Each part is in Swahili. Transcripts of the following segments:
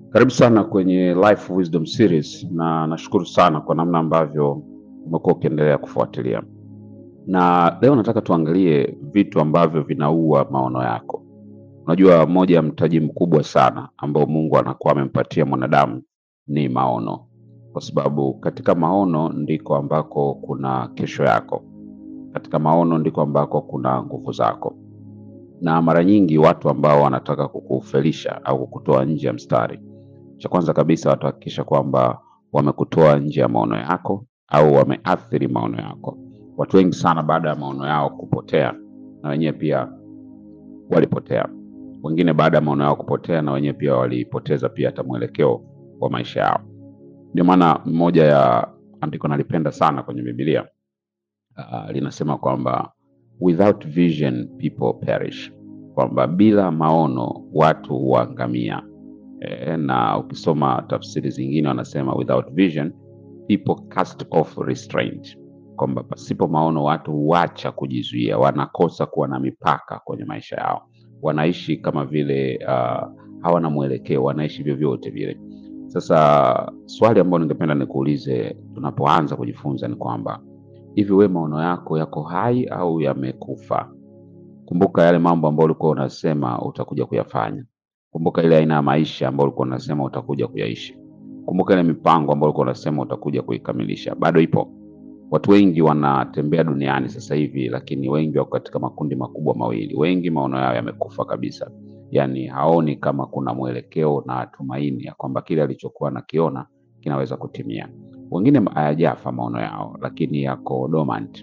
Karibu sana kwenye Life Wisdom Series na nashukuru sana kwa namna ambavyo umekuwa ukiendelea kufuatilia. Na leo nataka tuangalie vitu ambavyo vinaua maono yako. Unajua, moja ya mtaji mkubwa sana ambao Mungu anakuwa amempatia mwanadamu ni maono, kwa sababu katika maono ndiko ambako kuna kesho yako. Katika maono ndiko ambako kuna nguvu zako, na mara nyingi watu ambao wanataka kukufelisha au kukutoa nje ya mstari cha kwanza kabisa watahakikisha kwamba wamekutoa nje ya maono yako au wameathiri maono yako. Watu wengi sana baada ya maono yao kupotea, na wenyewe pia walipotea. Wengine baada ya maono yao kupotea, na wenyewe pia walipoteza pia hata mwelekeo wa maisha yao. Ndio maana moja ya andiko nalipenda sana kwenye Biblia uh, linasema kwamba without vision people perish, kwamba bila maono watu huangamia. Eh, na ukisoma tafsiri zingine wanasema without vision people cast off restraint, kwamba pasipo maono watu huacha kujizuia, wanakosa kuwa na mipaka kwenye maisha yao, wanaishi kama vile uh, hawana mwelekeo, wanaishi vyovyote vile. Sasa swali ambalo ningependa nikuulize tunapoanza kujifunza ni kwamba hivi, we maono yako yako hai au yamekufa? Kumbuka yale mambo ambayo ulikuwa unasema utakuja kuyafanya. Kumbuka ile aina ya maisha ambayo ulikuwa unasema utakuja kuyaishi. Kumbuka ile mipango ambayo ulikuwa unasema utakuja kuikamilisha, bado ipo. Watu wengi wanatembea duniani sasa hivi, lakini wengi wako katika makundi makubwa mawili. Wengi maono yao yamekufa kabisa, yaani haoni kama kuna mwelekeo na tumaini ya kwamba kile alichokuwa nakiona kinaweza kutimia. Wengine hayajafa maono yao, lakini yako dormant,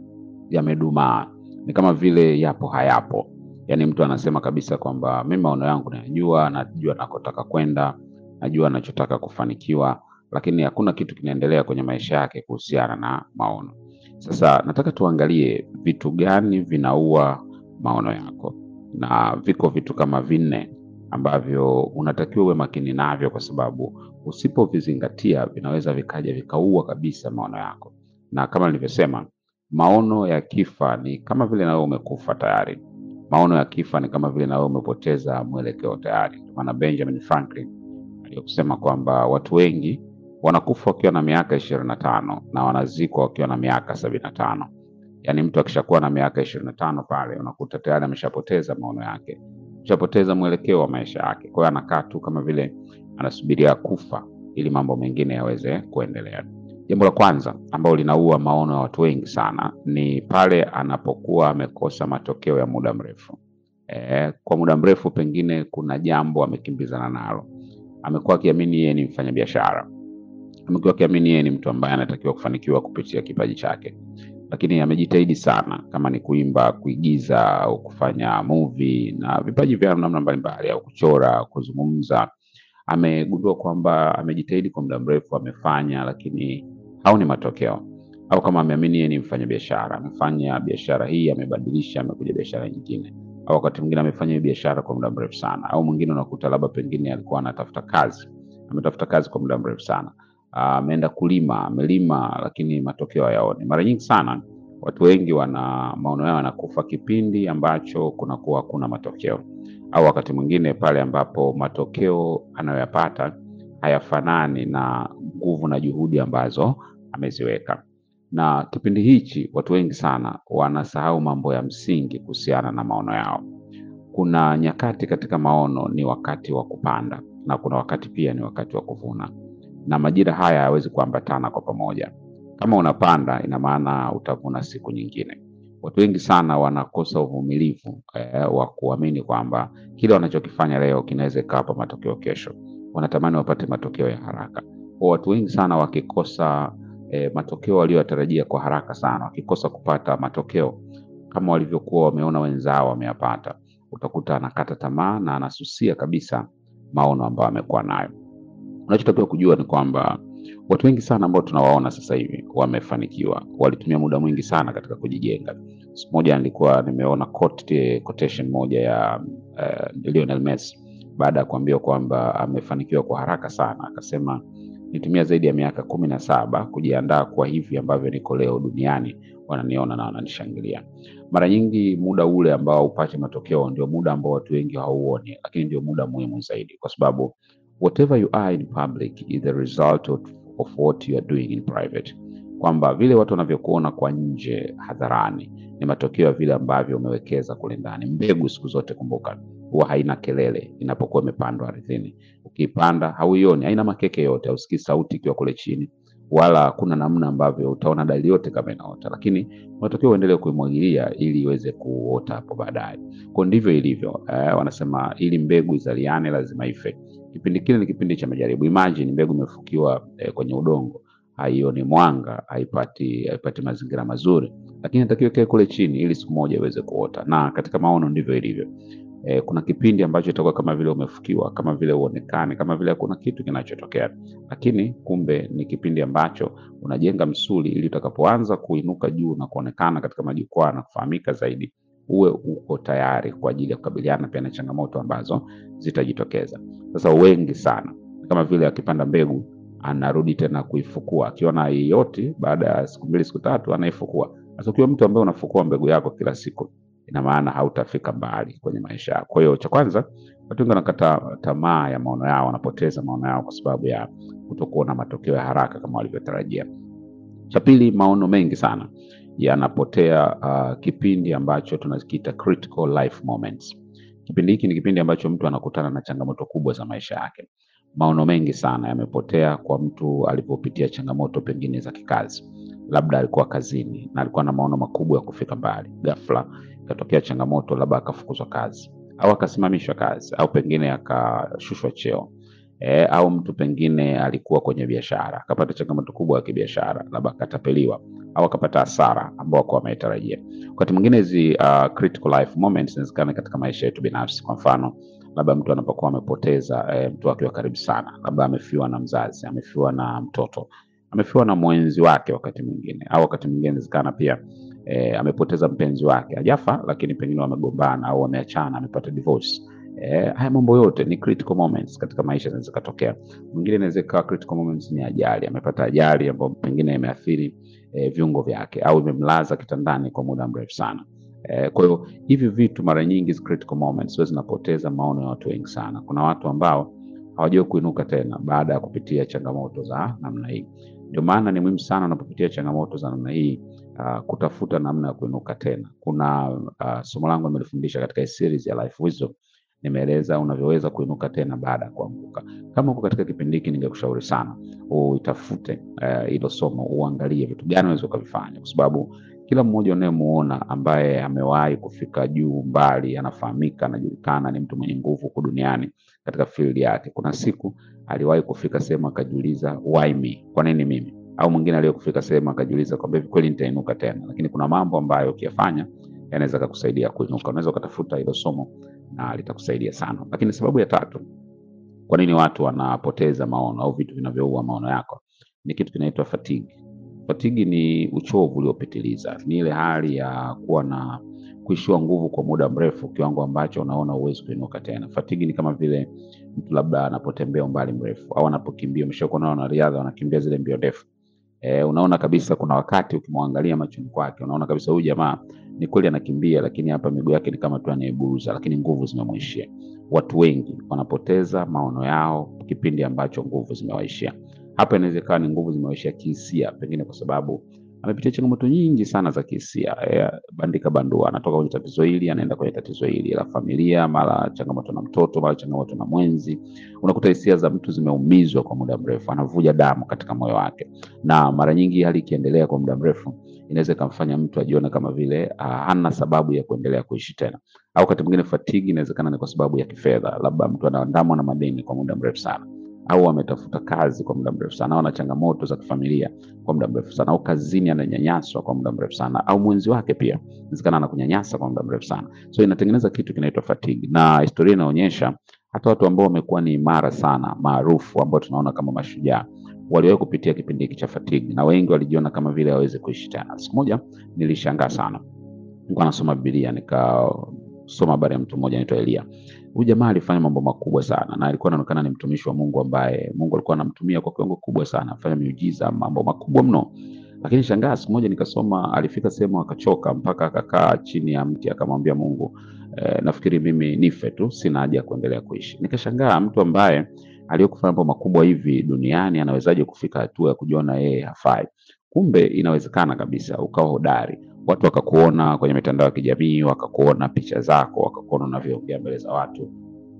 yamedumaa, ni kama vile yapo hayapo. Yaani mtu anasema kabisa kwamba mimi maono yangu nayajua, najua nakotaka kwenda, najua nachotaka kufanikiwa, lakini hakuna kitu kinaendelea kwenye maisha yake kuhusiana na maono. Sasa nataka tuangalie vitu gani vinaua maono yako, na viko vitu kama vinne ambavyo unatakiwa uwe makini navyo, kwa sababu usipovizingatia vinaweza vikaja vikaua kabisa maono yako. Na kama nilivyosema, maono ya kifa ni kama vile nawe umekufa tayari. Maono ya kifa ni kama vile nawe umepoteza mwelekeo tayari. Ndio maana Benjamin Franklin aliyokusema kwamba watu wengi wanakufa wakiwa na miaka ishirini na tano na wanazikwa wakiwa na miaka sabini na tano. Yaani mtu akishakuwa na miaka ishirini na tano pale unakuta tayari ameshapoteza maono yake, ameshapoteza mwelekeo wa maisha yake. Kwa hiyo anakaa tu kama vile anasubiria kufa ili mambo mengine yaweze kuendelea. Jambo la kwanza ambalo linaua maono ya watu wengi sana ni pale anapokuwa amekosa matokeo ya muda mrefu. E, kwa muda mrefu pengine kuna jambo amekimbizana nalo, amekuwa akiamini yeye ni mfanyabiashara, amekuwa akiamini yeye ni mtu ambaye anatakiwa kufanikiwa kupitia kipaji chake, lakini amejitahidi sana, kama ni kuimba, kuigiza au kufanya movie na vipaji vya namna mbalimbali, au kuchora, kuzungumza. Amegundua kwamba amejitahidi kwa muda mrefu, amefanya lakini haoni matokeo. Au kama ameamini yeye ni mfanyabiashara, amefanya biashara hii, amebadilisha, amekuja biashara nyingine, au wakati mwingine amefanya hiyo biashara kwa muda mrefu sana. Au mwingine unakuta labda pengine alikuwa anatafuta kazi, ametafuta kazi kwa muda mrefu sana, ameenda kulima, amelima, lakini matokeo hayaoni. Mara nyingi sana watu wengi wana maono yao yanakufa kipindi ambacho kunakuwa hakuna matokeo, au wakati mwingine pale ambapo matokeo anayoyapata hayafanani na nguvu na juhudi ambazo ameziweka. Na kipindi hichi watu wengi sana wanasahau mambo ya msingi kuhusiana na maono yao. Kuna nyakati katika maono ni wakati wa kupanda na kuna wakati pia ni wakati wa kuvuna, na majira haya hayawezi kuambatana kwa pamoja. Kama unapanda, ina maana utavuna siku nyingine. Watu wengi sana wanakosa uvumilivu eh, wa kuamini kwamba kile wanachokifanya leo kinaweza ikawapa matokeo kesho. Wanatamani wapate matokeo ya haraka. Kwa watu wengi sana wakikosa eh, matokeo waliyoyatarajia kwa haraka sana, wakikosa kupata matokeo kama walivyokuwa wameona wenzao wameyapata, utakuta anakata tamaa na anasusia kabisa maono ambayo amekuwa nayo. Unachotakiwa kujua ni kwamba watu wengi sana ambao tunawaona sasa hivi wamefanikiwa, walitumia muda mwingi sana katika kujijenga. Siku moja nilikuwa nimeona quote, quotation moja ya uh, Lionel Messi baada ya kuambiwa kwamba amefanikiwa kwa haraka sana, akasema nitumia zaidi ya miaka kumi na saba kujiandaa kwa hivi ambavyo niko leo duniani, wananiona na wananishangilia. Mara nyingi muda ule ambao upate matokeo ndio muda ambao watu wengi hauoni, lakini ndio muda muhimu zaidi, kwa sababu whatever you are in public is the result of, of what you are doing in private, kwamba vile watu wanavyokuona kwa nje hadharani ni matokeo ya vile ambavyo umewekeza kule ndani. Mbegu siku zote, kumbuka, huwa haina kelele inapokuwa imepandwa ardhini. Ukiipanda hauioni, haina makeke yote, hausikii sauti ikiwa kule chini, wala hakuna namna ambavyo utaona dalili yote kama inaota, lakini unatakiwa uendelee kuimwagilia ili iweze kuota hapo baadaye. Kwa ndivyo ilivyo. Eh, wanasema ili mbegu izaliane lazima ife. Kipindi kile ni kipindi cha majaribu. Imagine mbegu imefukiwa eh, kwenye udongo, haioni mwanga, haipati haipati mazingira mazuri, lakini inatakiwa ikae kule chini ili siku moja iweze kuota. Na katika maono ndivyo ilivyo. Eh, kuna kipindi ambacho itakuwa kama vile umefukiwa, kama vile uonekane, kama vile hakuna kitu kinachotokea, lakini kumbe ni kipindi ambacho unajenga msuli ili utakapoanza kuinuka juu na kuonekana katika majukwaa na kufahamika zaidi, uwe uko tayari kwa ajili ya kukabiliana pia na changamoto ambazo zitajitokeza. Sasa wengi sana kama vile akipanda mbegu anarudi tena kuifukua, akiona haiyoti, baada ya siku mbili siku tatu anaifukua. Sasa ukiwa mtu ambaye unafukua mbegu yako kila siku, ina maana hautafika mbali kwenye maisha yako. Kwa hiyo cha kwanza, watu wengi wanakata tamaa ya maono yao, wanapoteza maono yao kwa sababu ya kutokuona matokeo ya haraka kama walivyotarajia. Cha pili, maono mengi sana yanapotea uh, kipindi ambacho tunakiita critical life moments. Kipindi hiki ni kipindi ambacho mtu anakutana na changamoto kubwa za maisha yake. Maono mengi sana yamepotea kwa mtu alipopitia changamoto pengine za kikazi, labda alikuwa kazini na alikuwa na maono makubwa ya kufika mbali, ghafla ikatokea changamoto, labda akafukuzwa kazi au akasimamishwa kazi au pengine akashushwa cheo e, au mtu pengine alikuwa kwenye biashara akapata changamoto kubwa ya kibiashara, labda akatapeliwa au akapata hasara ambao akuwa ametarajia. Wakati mwingine hizi uh, critical life moments zinawezekana katika maisha yetu binafsi. Kwa mfano, labda mtu anapokuwa amepoteza eh, mtu wake wa karibu sana, labda amefiwa na mzazi, amefiwa na mtoto, amefiwa na mwenzi wake, wakati mwingine au wakati mwingine inawezekana pia eh, amepoteza mpenzi wake, hajafa lakini pengine wamegombana au wameachana, amepata divorce. Eh, haya mambo yote ni critical moments katika maisha zinaweza kutokea. Mwingine inaweza ikawa critical moments ni ajali, amepata ajali ambayo pengine imeathiri eh, viungo vyake au imemlaza kitandani kwa muda mrefu sana. Eh, kwa hiyo hivi vitu mara nyingi hizi critical moments huwa zinapoteza maono ya watu wengi sana. Kuna watu ambao hawajui kuinuka tena baada ya kupitia changamoto za namna hii. Ndio maana ni muhimu sana unapopitia changamoto za namna hii uh, kutafuta namna ya kuinuka tena. Kuna uh, somo langu nimelifundisha katika series ya Life Wisdom, nimeeleza unavyoweza kuinuka tena baada ya kuanguka. Kama uko katika kipindi hiki, ningekushauri sana uitafute hilo uh, somo, uangalie vitu gani unaweza ukavifanya, kwa sababu kila mmoja unayemuona ambaye amewahi kufika juu mbali, anafahamika, anajulikana, ni mtu mwenye nguvu huku duniani katika field yake, kuna siku aliwahi kufika sehemu akajiuliza why me, kwa nini mimi? Au mwingine aliwahi kufika sehemu akajiuliza kwamba hivi kweli nitainuka tena. Lakini kuna mambo ambayo ukiyafanya yanaweza kukusaidia kuinuka. Unaweza ukatafuta hilo somo na litakusaidia sana. Lakini sababu ya tatu, kwa nini watu wanapoteza maono au vitu vinavyoua maono yako, ni kitu kinaitwa fatigue. Fatigue ni uchovu uliopitiliza, ni ile hali ya kuwa na kuishiwa nguvu kwa muda mrefu, kiwango ambacho unaona huwezi kuinuka tena. Fatigue ni kama vile mtu labda anapotembea umbali mrefu au anapokimbia. Umeshakuwa unaona wanariadha wanakimbia zile mbio ndefu e, unaona kabisa kuna wakati ukimwangalia machoni kwake unaona kabisa huyu jamaa ni kweli anakimbia, lakini hapa miguu yake ni kama tu anayeburuza, lakini nguvu zimemwishia. Watu wengi wanapoteza maono yao kipindi ambacho nguvu zimewaishia. Hapa inaweza ikawa ni nguvu zimewaishia kihisia, pengine kwa sababu amepitia changamoto nyingi sana za kihisia e, bandika bandua, anatoka kwenye tatizo hili anaenda kwenye tatizo hili la familia, mara changamoto na mtoto, mara changamoto na mwenzi. Unakuta hisia za mtu zimeumizwa kwa muda mrefu, anavuja damu katika moyo wake, na mara nyingi hali ikiendelea kwa muda mrefu inaweza ikamfanya mtu ajione kama vile uh, hana sababu ya kuendelea kuishi tena. Au wakati mwingine fatigue inawezekana ni kwa sababu ya kifedha, labda mtu anaandamwa na madeni kwa muda mrefu sana au ametafuta kazi kwa muda mrefu sana, au ana changamoto za kifamilia kwa muda mrefu sana, au kazini ananyanyaswa kwa muda mrefu sana, au mwenzi wake pia inawezekana anakunyanyasa kwa muda mrefu sana. So inatengeneza kitu kinaitwa fatigue, na historia inaonyesha hata watu ambao wamekuwa ni imara sana, maarufu, ambao tunaona kama mashujaa waliwahi kupitia kipindi hiki cha fatigue, na wengi walijiona kama vile hawezi kuishi tena. Siku moja nilishangaa sana, nilikuwa nasoma Biblia nikasoma habari ya mtu mmoja anaitwa Elia. Huyu jamaa alifanya mambo makubwa sana na alikuwa anaonekana ni mtumishi wa Mungu ambaye Mungu alikuwa anamtumia kwa kiwango kubwa sana, afanya miujiza, mambo makubwa mno. Lakini shangaa, siku moja nikasoma, alifika sehemu akachoka mpaka akakaa chini ya mti akamwambia Mungu, eh, nafikiri mimi nife tu, sina haja ya kuendelea kuishi. Nikashangaa, mtu ambaye aliyekufanya mambo makubwa hivi duniani anawezaje kufika hatua ya kujiona yeye hafai? Kumbe inawezekana kabisa ukawa hodari, watu wakakuona kwenye mitandao ya kijamii, wakakuona picha zako, wakakuona unavyoongea mbele za watu,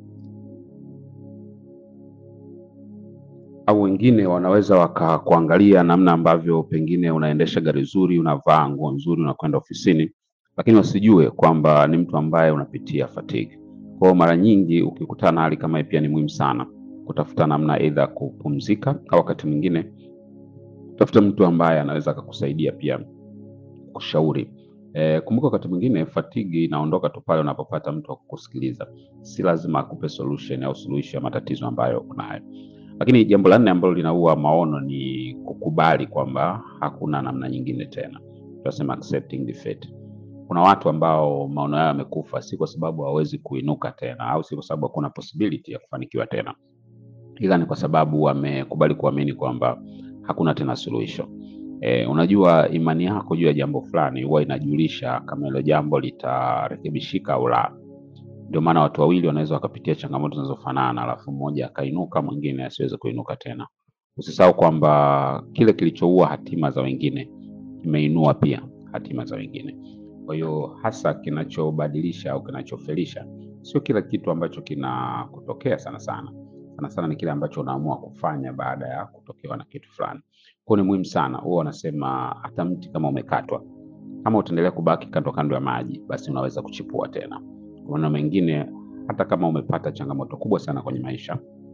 au wengine wanaweza wakakuangalia namna ambavyo pengine unaendesha gari zuri, unavaa nguo nzuri, unakwenda ofisini, lakini wasijue kwamba ni mtu ambaye unapitia fatigue. Kwa hiyo mara nyingi ukikutana na hali kama hii, pia ni muhimu sana kutafuta namna aidha kupumzika, au wakati mwingine tafuta mtu ambaye anaweza akakusaidia pia kushauri. E, kumbuka wakati mwingine fatigue inaondoka tu pale unapopata mtu wa kukusikiliza. Si lazima akupe solution au suluhisho ya matatizo ambayo unayo. Lakini jambo la nne ambalo linaua maono ni kukubali kwamba hakuna namna nyingine tena, tunasema accepting defeat. Kuna watu ambao maono yao yamekufa, si kwa sababu hawawezi kuinuka tena, au si kwa sababu hakuna possibility ya kufanikiwa tena, ila ni kwa sababu wamekubali kuamini kwamba hakuna tena suluhisho. E, unajua imani yako juu ya jambo fulani huwa inajulisha kama hilo jambo litarekebishika au la. Ndio maana watu wawili wanaweza wakapitia changamoto zinazofanana, alafu mmoja akainuka, mwingine asiweze kuinuka tena. Usisahau kwamba kile kilichoua hatima za wengine kimeinua pia hatima za wengine. Kwa hiyo hasa kinachobadilisha au kinachofelisha sio kila kitu ambacho kinakutokea sana sana sana sana, ni kile ambacho unaamua kufanya baada ya kutokewa na kitu fulani. Kwa hiyo ni muhimu sana, huwa wanasema hata mti kama umekatwa, kama utaendelea kubaki kando kando ya maji, basi unaweza kuchipua tena. Kwa maneno mengine, hata kama umepata changamoto kubwa sana kwenye maisha,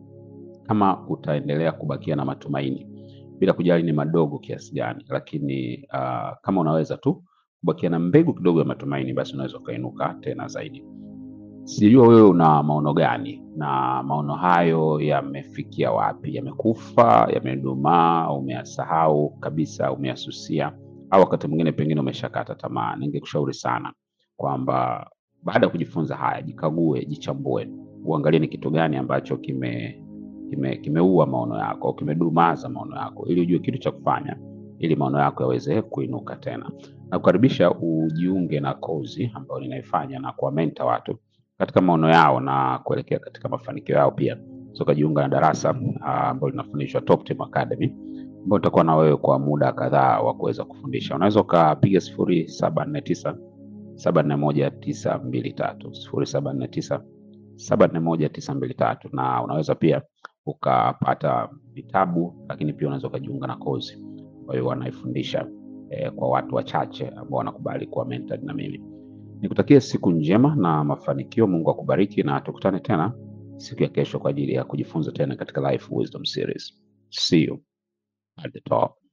kama utaendelea kubakia na matumaini bila kujali ni madogo kiasi gani, lakini uh, kama unaweza tu kubakia na mbegu kidogo ya matumaini, basi unaweza ukainuka tena zaidi. Sijua wewe una maono gani na maono hayo yamefikia wapi? Yamekufa, yamedumaa, umeyasahau kabisa, umeyasusia, au wakati mwingine pengine umeshakata tamaa. Ningekushauri sana kwamba baada ya kujifunza haya, jikague, jichambue, uangalie ni kitu gani ambacho kime kime kimeua maono yako au kimedumaza maono yako, ili ujue kitu cha kufanya ili maono yako yaweze kuinuka tena. Na kukaribisha ujiunge na kozi ambayo ninaifanya na kuwamenta watu katika maono yao na kuelekea katika mafanikio yao pia. So ukajiunga na darasa ah, ambalo linafundishwa Top Team Academy ambao utakuwa na wewe kwa muda kadhaa wa kuweza kufundisha. Unaweza ukapiga sifuri saba nne tisa saba nne moja tisa mbili tatu sifuri saba nne tisa saba nne moja tisa mbili tatu na unaweza pia ukapata vitabu, lakini pia unaweza ukajiunga na kozi. Kwa hiyo wanaifundisha eh, kwa watu wachache ambao wanakubali kuwa mentored na mimi. Nikutakie siku njema na mafanikio. Mungu akubariki na tukutane tena siku ya kesho kwa ajili ya kujifunza tena katika Life Wisdom Series. See you at the top.